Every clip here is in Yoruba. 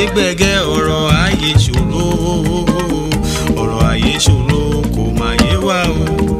gbẹ̀gẹ́ ọ̀rọ̀ ayé ṣòro ọ̀rọ̀ ayé ṣòro kò má yé wa o.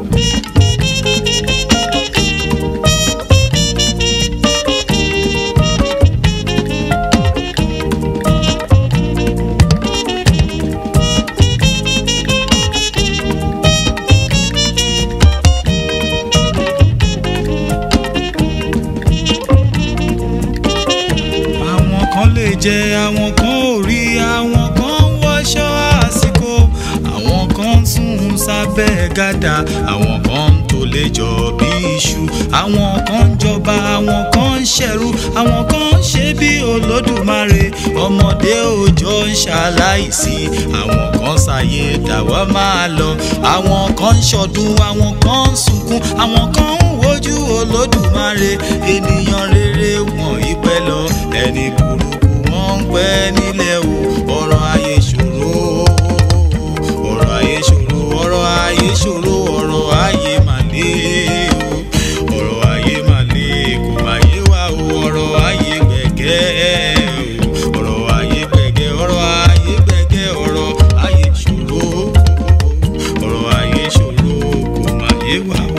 àwọn kan lè jẹ àwọn kan ò rí àwọn kan ń wọṣọ àsìkò àwọn kan ń sùn sábẹ́ gàdá àwọn kan ń tó lè jọ bí iṣu àwọn kan ń jọba àwọn kan ń ṣẹ̀rú àwọn kan ń ṣe bí olódùmarè ọmọdé òòjọ́ ń ṣaláìsí àwọn kan ṣàyè dàwọ́ máa lọ àwọn kan ń ṣọdún àwọn kan ń sunkún àwọn kan ń wojú olódùmarè ènìyàn rere wọ̀nyí pẹ́ lọ ẹni burúkú wọn ń pẹ́ nílẹ̀ o ọ̀rọ̀ ayé ṣòro ọ̀rọ̀ ayé ṣòro ọ̀rọ̀ ayé ṣòro ọ̀rọ̀ ayé mà le o ọ̀rọ̀ ayé mà le kò má yé wa o ọ̀rọ̀ ayé gbẹ̀gẹ́ o ọ̀rọ̀ ayé gbẹ̀gẹ́ ọ̀rọ̀ ayé gbẹ̀gẹ́ ọ̀rọ̀ ayé ṣòro ọ̀rọ̀ ayé ṣòro kò má yé wa o.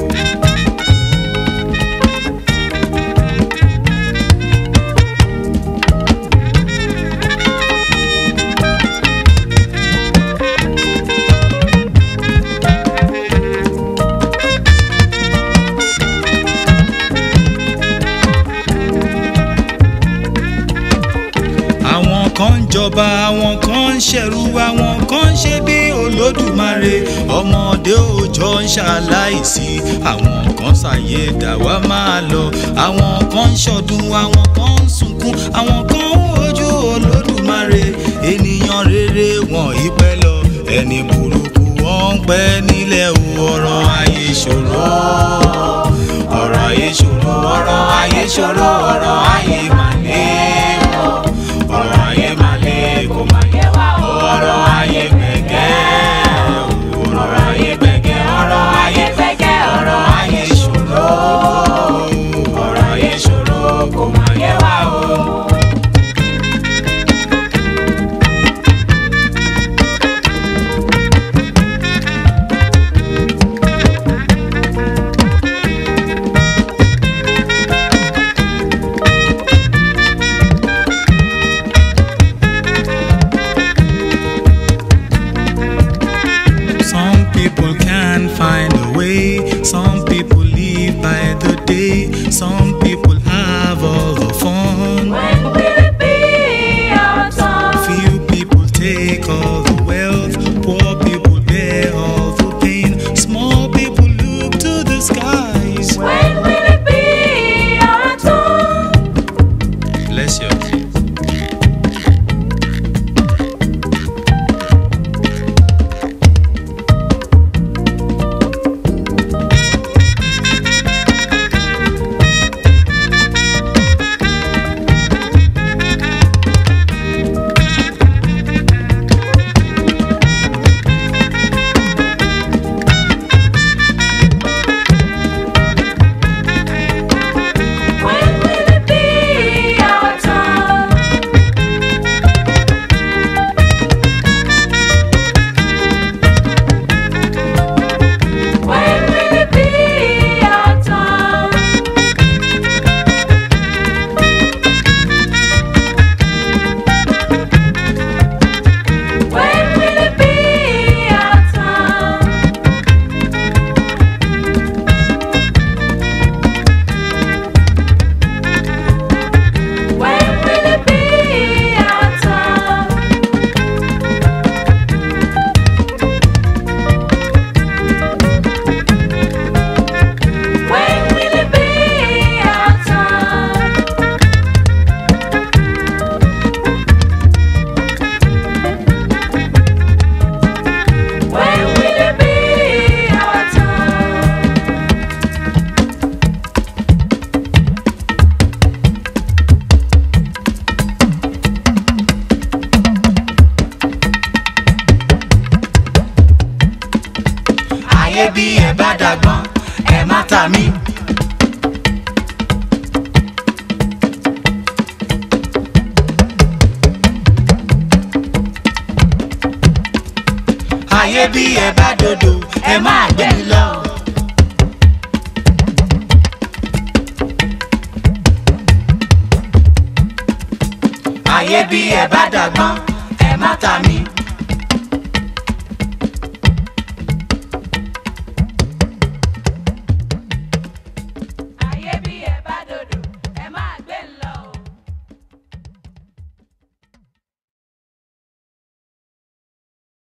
àwọn kan ń jọba àwọn kan ń ṣẹ̀rú àwọn kan ń ṣe bí olódùmarè ọmọdé òòjọ́ ń ṣaláìsí àwọn kan ṣàyè dàwa máa lọ àwọn kan ń ṣọdún àwọn kan ń sunkún àwọn kan ń wojú olódùmarè ènìyàn rere wọ̀nyí pẹ́ lọ ẹni burúkú wọ́n ń pẹ́ nílẹ̀ o ọ̀rọ̀ ayé ṣòro ọ̀rọ̀ ayé ṣòro ọ̀rọ̀ ayé ṣòro ọ̀rọ̀ ayé màlẹ́ o ọ̀rọ̀ ayé máa le kò má yé wa o. ọ̀rọ̀ ayé gbẹ̀gẹ́ o. ọ̀rọ̀ ayé gbẹ̀gẹ́ ọ̀rọ̀ ayé gbẹ̀gẹ́ ọ̀rọ̀ ayé ṣòro. ọ̀rọ̀ ayé ṣòro kò má yé wa o. Some people can find a way. Some people live by the day. Some people have all the fun. When will it be our turn? Few people take all the wealth. Poor people bear all the pain. Small people look to the skies. When will it be our turn? Bless you. When will it be our turn? When will it be our turn? When will it be our turn? When will it be our turn? When will it be our turn? When will it be our turn? ayé bí ẹ bá dàgbọ́n ẹ má ta mí. ayé bí ẹ bá dodo ẹ máa gbé mi lọ. ayé bí ẹ bá dàgbọ́n ẹ má ta mi.